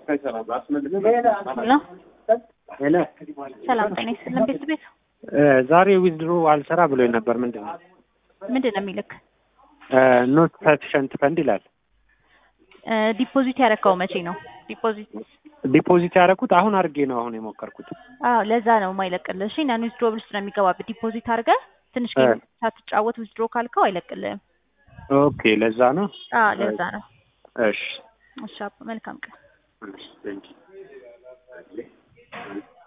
ሄሎ ሄሎ ሰላም ጤና ይስጥልን ቤት ቤት ዛሬ ዊዝድሮ አልሰራ ብሎኝ ነበር። ምንድን ነው ምንድን ነው የሚልክ ኖት ሰፊሸንት ፈንድ ይላል። ዲፖዚት ያረካው መቼ ነው ዲፖዚት ዲፖዚት ያደረኩት አሁን አድርጌ ነው አሁን የሞከርኩት። አዎ ለዛ ነው የማይለቅልህ እሺ ናን ዊዝድሮ ብልስ ነው የሚገባበት ዲፖዚት አድርገህ ትንሽ ጌም ሳትጫወት ዊዝድሮ ካልከው አይለቅልህም ኦኬ ለዛ ነው። አዎ ለዛ ነው እሺ እሺ አባ መልካም ቀን እሺ፣ ቴንኪው